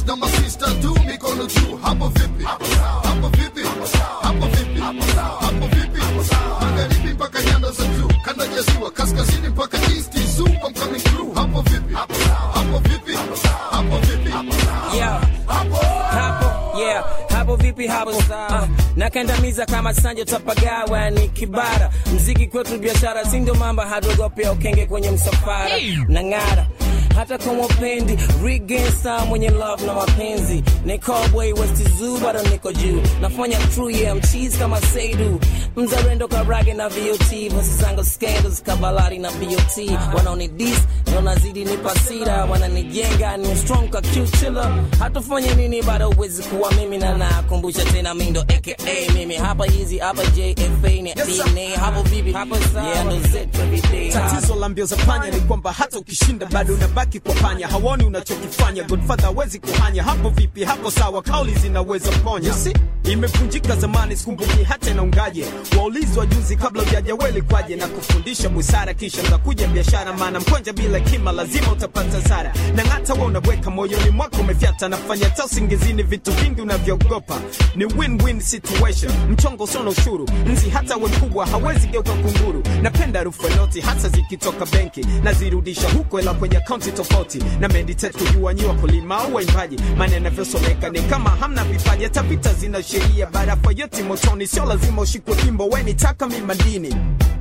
na masista tu mikono juu hapo vipi hapo vipi hapo vipi hapo vipi magharibi mpaka nyanda za juu kanda ya ziwa kaskazini mpaka east zoom I'm coming through hapo vipi hapo vipi hapo vipi Yeah. Hapo, yeah. Hapo vipi hapo sawa nakandamiza kama sanjo tapagawa ni kibara mziki kwetu biashara si ndio mamba hadogopea ukenge kwenye msafara na ng'ara hata kama upendi rigensa mwenye love na mapenzi ni cowboy west zoo bado niko juu nafanya true yeah mcheese kama seidu mzarendo karage na vot vosi zangu scandals kabalari na bot wanaoni dis ndo nazidi nipasira wananijenga ni strong ka kichila hatufanye nini bado uwezi kuwa mimi na nakumbusha tena mindo aka mimi hapa hizi hapa jfa ni dna hapo vipi hapo sawa yeah ndo zetu every day tatizo la mbio za panya ni kwamba hata ukishinda bado unabaki kwa panya hawoni unachokifanya godfather hawezi kuhanya hapo vipi hapo sawa kauli zinaweza ponya si imevunjika zamani sikumbuki hata inaungaje waulizwa juzi kabla ujajaweli kwaje na kufundisha busara kisha ndakuja biashara maana mkonja bila kima lazima utapata sara na hata we unaweka moyoni mwako umefyata nafanya ta usingizini vitu vingi unavyoogopa ni win-win situation mchongo usona ushuru nzi hata we mkubwa hawezi geuka kunguru napenda harufu ya noti hasa zikitoka benki nazirudisha huko ila kwenye akaunti tofauti na meditate kujua nyi wakulima au waimbaji maana yanavyosomeka ni kama hamna vipaji hata vita zina sheria barafa yote motoni sio lazima ushikwe kimbo weni taka mi madini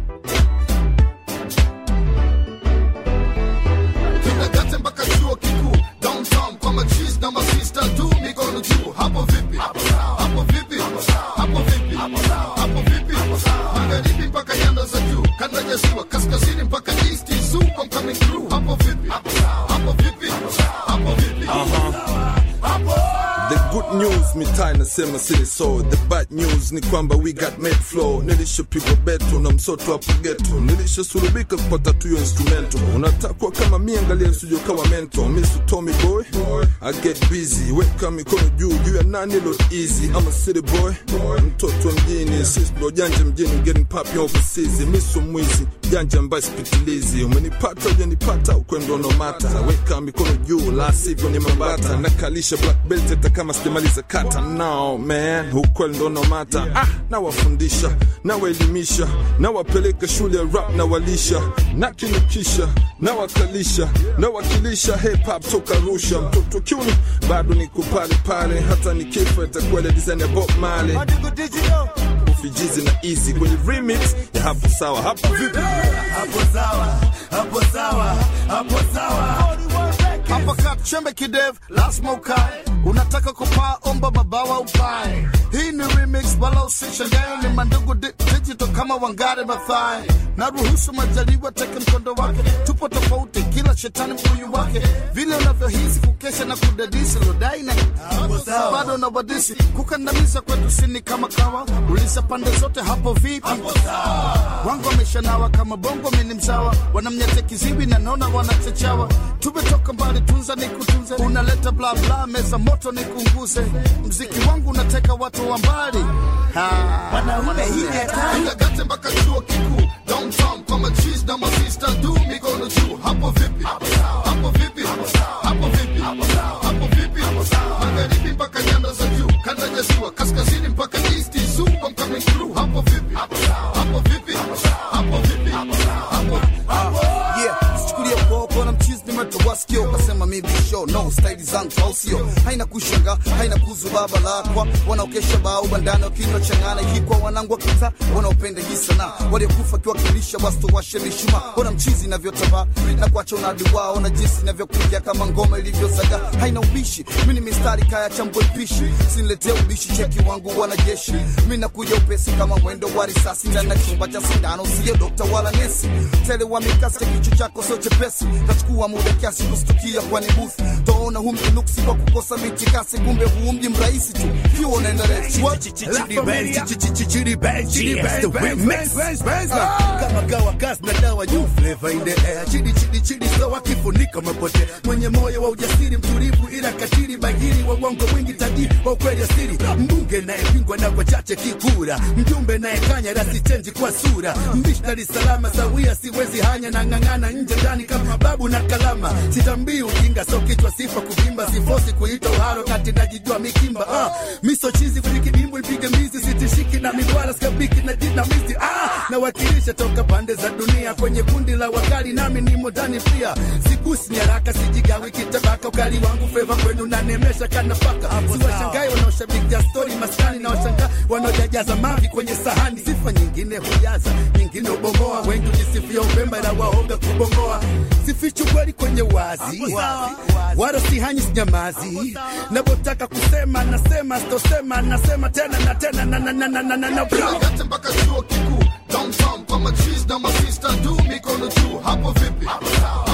kinagate mpaka chuo kikuu downtown kwa machis na masista tu mikono juu hapo vipi hapo vipi hapo vipi hapo vipi magharibi mpaka nyanda za juu kanda ya ziwa kaskazini mpaka east zoom I'm coming through hapo vipi hapo vipi hapo vipi The good news mitaa inasema sili so the bad news ni kwamba we got made flow nilishopigwa beto na msoto hapo geto nilishasurubika kupata tuyo instrumento unatakwa kama mi angalia studio kama mento misu tommy boy i get busy weka mikono juu juu ya nani lo easy I'm a city boy mtoto wa mjini sis ndo janja mjini getting poppy overseas miso mwizi janja ambaye sipitilizi umenipata ujanipata ukwendo nomata weka mikono juu la sivyo ni mambata nakalisha black belt hata kama sijamaliza kata no man ukweli ndo nomata ah, nawafundisha nawaelimisha nawapeleka shule ya rap na walisha nakinukisha nawakalisha nawakilisha hip hop toka rusha mtoto kiuni bado niko pale pale hata nikifa itakuwa ile design ya Bob Marley ufijizi na easy kwenye remix ya hapo sawa hapo vipi hapo sawa hapo sawa hapo sawa hapa kat chembe kidev lazima ukae unataka kupaa omba mabawa upae hii ni remix wala usishangae ni mandugu di digital kama wangare mathai na ruhusu majaliwa teke mkondo wake tupo tofauti kila shetani mbuyu wake vile unavyohisi kukesha na kudadisi lodai na bado na wadisi kukandamiza kwetu sini kama kawa ulisa pande zote hapo vipi wangu wameshanawa kama bongo mini mzawa wanamnyete kiziwi na naona wanachechawa tumetoka mbali tunza ni kutunze unaleta bla bla meza moto ni kunguze mziki wangu unateka watu wa mbali wanaume hii ni hatari Kinagate mpaka chuo kikuu downtown kwa machis na masista tu mikono juu hapo vipi hapo vipi hapo vipi hapo vipi magharibi mpaka nyanda za juu kanda ya ziwa kaskazini mpaka east zoom I'm coming through hapo vipi hapo vipi hapo vipi hapo yeah sichukulie popo na mchizi nimetowaskio ukasema mi bisho no staili zangu au sio haina kushanga haina kuzu baba lakwa wanaokesha bao bandani wakinywa changana ikikwa wanangu wa kita wanaopenda hii sanaa waliokufa kiwakilisha wasto washe mishuma ona mchizi inavyotambaa na kuacha unadi wao na jinsi inavyokuja kama ngoma ilivyozaga haina ubishi mi ni mistari kaya chambwe pishi siniletea ubishi cheki wangu wanajeshi mi nakuja upesi kama mwendo wa risasi ndani ya chumba cha sindano siyo dokta wala nesi tele wa mikasi cha kichwa chako sio chepesi tachukua muda kiasi kustukia kwani buthi taona hu mjinuksi kwa kukosa mitikasi kumbe huu mji mrahisi tu kiwa unaenda refu kama kawa gas na dawa juu flavor in the air chidi chidi chidi sawa kifunika mapote mwenye moyo wa ujasiri mtulivu ila katili bagiri wa uongo mwingi tajiri wa ukweli asiri mbungi mbunge nayepingwa na wachache kikura mjumbe nayekanya rasichenji kwa sura mbishi Dar es Salaam sawia siwezi hanya na ng'ang'ana nje ndani kama babu na kalama sitambii ujinga so kichwa sifa kuvimba sifosi kuita uharo kati najijua mikimba ah, miso chizi kwenye kidimbu ipige mbizi sitishiki na mibwala skabiki na jinamizi ah, nawakilisha toka pande za dunia kwenye kundi la wakali nami nimo ndani pia sigusi ni haraka sijigawi kitabaka ukali wangu feva kwenu nanemesha kanafaka siwashangai wanaoshabikia stori maskani na washangaa wanaojajaza mavi kwenye sahani sifa nyingine hujaza nyingine ubomoa wengi ujisifia upemba na waoga kubomoa sifichu kweli kwenye wazi wala sihanyi sinyamazi navotaka kusema nasema sitosema nasema tena na tena na na na na na na na Yote mpaka chuo kikuu downtown kwa machiz na masista du mikono juu hapo vipi